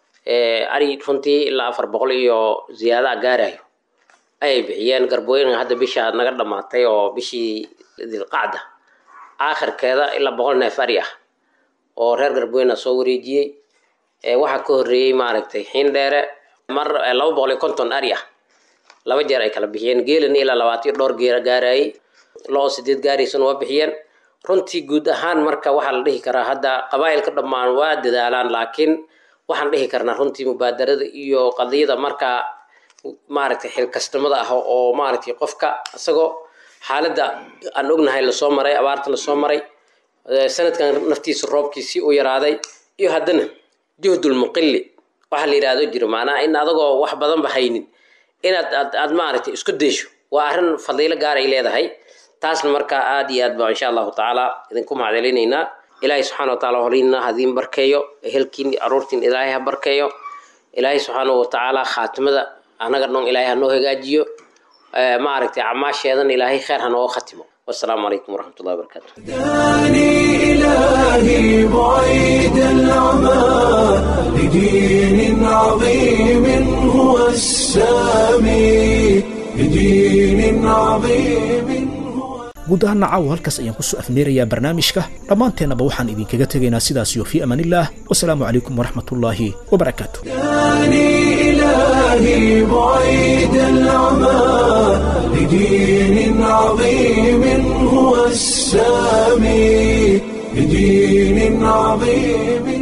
Speaker 15: ari runtii ilaa afar boqol iyo ziyaadaha gaarayo ayay bixiyeen garbooyin hadda bisha naga dhammaatay oo bishii dilqacda aakhirkeeda ilaa boqol neef ari ah oo reer garbooyina soo wareejiyey waxaa ka horreeyey maaragtay xiindheere mar laba boqol iyo konton ari ah laba jeer ay kala bixiyeen geelina ilaa labaatan iyo dhowr geera gaarayay loo sideed gaaraysana waa bixiyeen runtii guud ahaan marka waxaa la dhihi karaa hadda qabaa'ilka dhammaan waa dadaalaan laakiin waxaan dhihi karnaa runtii mubaadarada iyo qadiyada markaa maaragtay xilkasnimada ah oo maaragtay qofka isagoo xaaladda aan ognahay lasoo maray abaarta lasoo maray sanadkan naftiisa roobkiisii u yaraaday iyo haddana juhdul muqili waxaa la yidhaahdo jiro macnaha in adagoo wax badanba haynin inaad aad aad maaragtay isku daysho waa arrin fadiilo gaar ay leedahay taasna markaa aad iyo aad baa insha allahu tacaala idinku mahadcelinaynaa ilaahay subxaana wa taala horiina hadiin barkeeyo ehelkiin aruurtiin ilaahay ha barkeeyo ilaahay subxaana wa tacaala khaatimada anaga dhan ilaahay ha noo hagaajiyo maaragtay camaasheedan ilaahay khayr ha nooga khatimo wasalaamu calaykum waraxmat ullahi wabarakaatu
Speaker 1: إلهي بعيد العمى لدين عظيم هو السامي لدين عظيم
Speaker 2: guud ahaana caawa halkaas ayaan kusoo afneerayaa barnaamijka dhammaanteennaba waxaan idinkaga tegaynaa sidaas iyo fii amaanillaah wasalaamu calaykum waraxmatullaahi wabarakaatu
Speaker 1: إلهي بعيد العمى لدين عظيم هو السامي لدين عظيم